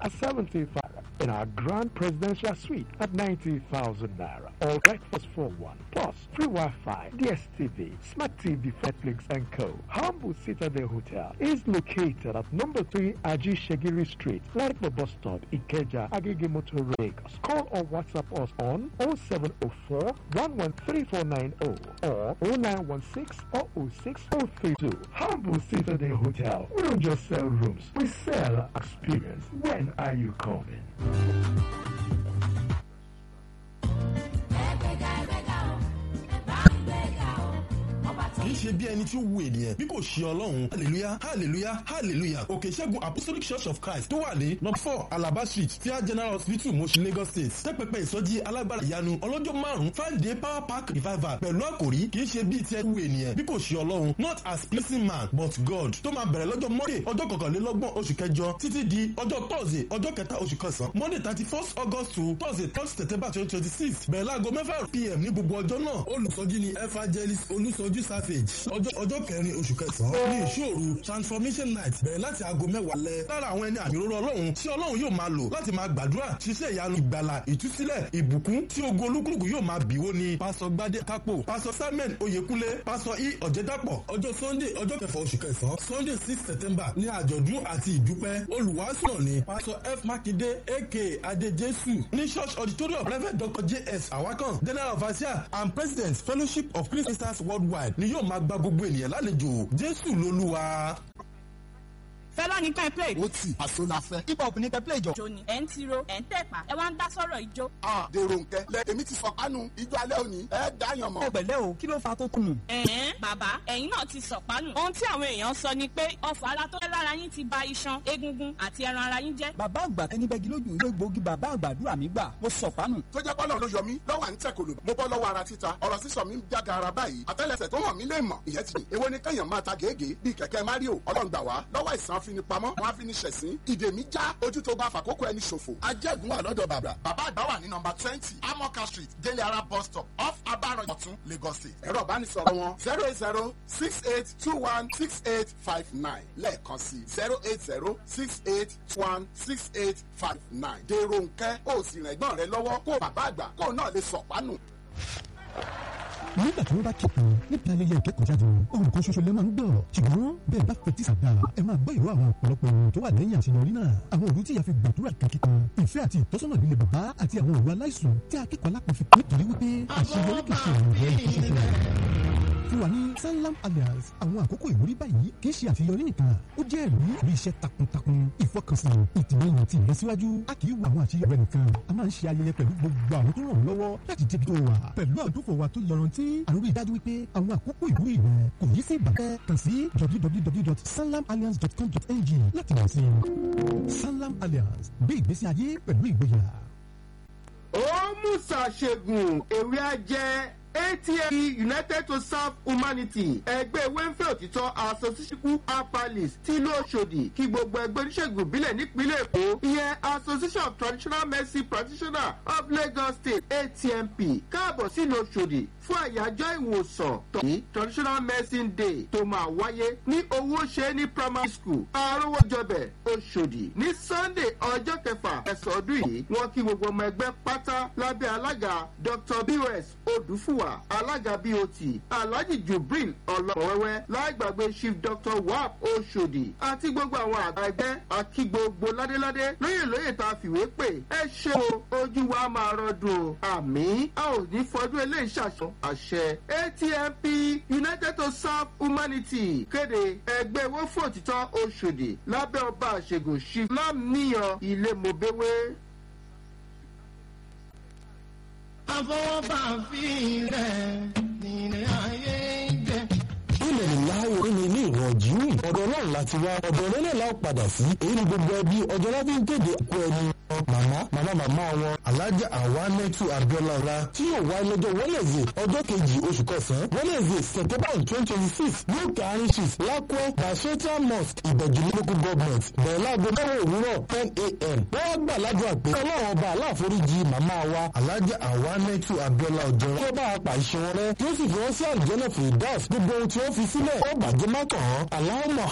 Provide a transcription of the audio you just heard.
at 75 in our grand presidential suite at 90,000 naira. All breakfast for one. Plus free Wi-Fi, DSTV, Smart TV, Netflix and Co. Humble Citadel Hotel is located at number 3 Aji Shagiri Street, Lightbow Bus Stop, Ikeja, Agege Motor Lagos. Call or WhatsApp us on 0704 113490 or 0916 006 032. Humble Citadel Hotel. We don't just sell rooms, we sell experience. When are you coming? kì í ṣe bí ẹni tí ó wu ènìyàn bí kò ṣe ọlọ́run hallelujah hallelujah hallelujah òkè ìṣẹ́gun apostolic church of christ tó wà ní number four alaba street fia general hospital Mushin lagos state tẹ́pẹ́pẹ́ ìsọjí alágbára ìyanu ọlọ́jọ́ márùn-ún five day power pack revival pẹ̀lú àkòrí kì í ṣe bí ti ẹwu ènìyàn bí kò ṣe ọlọ́run not as pleasing man but god tó máa bẹ̀rẹ̀ lọ́jọ́ monday ọjọ́ kọkànlélọ́gbọ̀n oṣù kẹjọ títí di ọjọ́ thursday ọjọ́ kẹta oṣù kẹsàn-án monday thirty first august to thursday third september twenty twenty six bẹ̀rẹ̀ láago mẹ́fà pm ní gbogbo ọjọ́ náà olùsọjí ni evangelist olùsọjí savage ọjọ́ ọjọ́ kẹrin oṣù kẹsàn-án ní ìṣòro transformation night bẹ̀rẹ̀ láti aago mẹ́wàá lẹ lára àwọn ẹni àmì òróró ọlọ́run tí ọlọ́run yóò máa lò láti máa gbàdúrà ṣiṣẹ́ ìyanu ìgbàlà ìtúsílẹ̀ ìbùkún tí ogun olúkúlùkù yóò máa bìwó ni pásọ gbadé kápò pásọ samuel oyèkúnlé pásọ i ọ̀jẹ̀dàpọ̀ ọjọ́ sunday ọjọ́ kẹfà oṣù kẹsàn-án sunday six september ní àjọ̀dún àti ìdúpẹ́ olùwàásù náà ni pásọ f makinde aka adéjésù ní church auditorium reverend dr js awakan general overseer and president fellowship of christians worldwide ni yóò máa gba gbogbo ènìyàn lálejò jésù lolúwa. fẹlá ní ká ẹ play. ó tì àṣọ la fẹ́. hip hop ní kẹ́ play jọ. ìjó ni ẹ̀ ń tiro ẹ̀ ń tẹ̀pá ẹ wá ń dá sọ̀rọ̀ ìjó. a dèrò nkẹ lẹ èmi ti sọkánu ijó alẹ́ òní ẹ dáyàn mọ́. ọ̀pẹ̀lẹ́ o kí ló fa tó kùnù. ẹ̀ẹ́n bàbá ẹ̀yin náà ti sọ̀pánù. ohun tí àwọn èèyàn sọ ni pé ọfọ̀ ara tó fẹ́ lára yín ti ba iṣan egungun àti ẹran ara yín jẹ́. bàbá àgbà tẹni bẹ́gi lójú ìlú egbòogi bàbá àgbàdúrà mi gbà mo sọ pánù. tó jẹ́ pọ́lọ́ ló yọ mí lọ́wọ́ à ń tẹ̀ kòlò mo bọ́ lọ́wọ́ ara títa ọ̀rọ̀ sísọ mi ń jága ara báyìí àtẹ́lẹsẹ̀ tó hàn mí lè mọ̀ ìyẹn ti ní èwo ni kẹ́yàn máa ta gègé bíi kẹ̀kẹ́ mario ọlọ́run gbà wá lọ́wọ́ ìsàn afinipamọ́ wọn afiniṣẹ̀sín ìdè mi já ojú tó bá fàkókò ẹni ṣòfò ajẹ́gun wà lọ́dọ̀ bàbá bàbá àgbà wà ní nọmba twenty amoka street délé ara bus stop off abaran ọ̀tún lagos state ẹ̀rọ ìbánisọ̀rọ̀ wọn zero eight zero six eight two one six eight five nine lẹ́ẹ̀kan sí zero eight zero six eight one six eight five nine dèrò nkẹ́ ó sì rìn ẹ̀gbọ́n rẹ lọ́wọ́ kó bàbá àgbà kó náà lè sọ̀pánù. nígbà tí wọ́n bá kéèkó níbi ayẹyẹ ìkẹ́kọ̀ọ́jáde ohun kan ṣoṣo lè máa ń gbọ́ ṣùgbọ́n bẹ́ẹ̀ bá fetí sàgbà ẹ máa gbọ́ ìró àwọn ọ̀pọ̀lọpọ̀ ohun tó wà lẹ́yìn àṣeyọrí náà àwọn òru tí ìyá fi gbàdúrà kankan ìfẹ́ àti ìtọ́sọ́nà líle bàbá àti àwọn òru aláìsùn tí akẹ́kọ̀ọ́ alápọ̀ fi nítorí wípé àṣeyọrí kì í ṣe ìrìn rẹ̀ nìkan ṣoṣo fún wa ní sanlam alliance àwọn àkókò ìwúrí báyìí kì í ṣe àṣeyọrí nìkan ó jẹ́ ẹ̀rí ìrí iṣẹ́ takuntakun ìfọkànsìn ìtìlẹ́yìn àti ìlọsíwájú a kì í wo àwọn àṣeyọrí rẹ nìkan a máa ń ṣe ayẹyẹ pẹ̀lú gbogbo àwọn tó ràn ọ́ lọ́wọ́ láti débi tó wà pẹ̀lú àdókò wa tó yọrantí àrùn ìdájú wípé àwọn àkókò ìwúrí rẹ kò yí sí ìbàkẹ́ kàn sí www.sanlamalliance.com.ng láti mọ̀ sí sanlam alliance gbé ìgbésí ayé pẹ̀lú ìgboyà. ó musa ṣègùn ewé ajẹ́ atm united to serve humanity ẹgbẹ́ wẹ́ńfẹ́ òtítọ́ association apalis tí ìlú ọ̀ṣọ́dì kí gbogbo ẹgbẹ́ oníṣègùn ìbílẹ̀ nípínlẹ̀ èkó ìyẹn association of traditional medicine practitioners of lagos state atmp káàbọ̀ sílùú ọ̀ṣọ́dì fún àyájọ́ ìwòsàn tọ̀yí traditional medicine day tó máa wáyé ní owó ṣe ní primary school arówójọbẹ̀ ọ̀ṣọ́dì ní sunday ọjọ́ kẹfà ẹ̀sán ọdún yìí wọ́n kí gbogbo ọmọ ẹgbẹ́ pátá lábẹ́ alága dr bos odùfúwà alága bot alhaji jubril ọlọ́wẹ́wẹ́ láìgbàgbé chief dr wap oṣòdì àti gbogbo àwọn àgbà ẹgbẹ́ àkí gbogbo ládéládé lóyè lóyè tá a fìwé pè ẹ ṣe o ojú wa máa rọdùn o àmì a ò ní fọdún eléyìí ṣàṣọ àṣẹ atmp united to serve humanity kéde ẹgbẹ́ owó fún òtítọ́ oṣòdì lábẹ́ ọba àṣegùn chief lámìyàn ilé mobéwé àfọwọ́fà fi rẹ̀ nílẹ̀ ayé jẹ́. ilẹ̀ nílá orin ní ilé ìwọ̀n jíwì ọ̀dọ̀ náà láti wá ọ̀dọ̀ nílẹ̀ la ó padà sí èyí ni gbogbo ẹbí ọjọ́ láti ń kéde kú ẹni màmá màmá màmá wọn alájà àwa nẹ́tù abiola ọ̀la tí yóò wá lọ́jọ́ wẹ́lẹ̀zẹ̀ ọjọ́ kejì oṣù kọsàn-án wẹ́lẹ̀zẹ̀ september twenty twenty six ní òkè àríṣìs lákùẹ́ basheta mosque ìbẹ̀jú local government bẹ̀rẹ̀ láago mẹ́wàá òwúrọ̀ ten a.m. wọ́n wá gbà ládùúgbà pé ọlọ́run ọba aláàforíjì màmá wa alájà àwa nẹ́tù abiola ọjọ́ kí ó bá a pàṣẹ wọn rẹ kí ó sì fi wọn sí àlùjọ́nà fìdáàs gbogbo ohun tí ó fi sílẹ̀ ó bàjẹ́ má kàn án aláwọ̀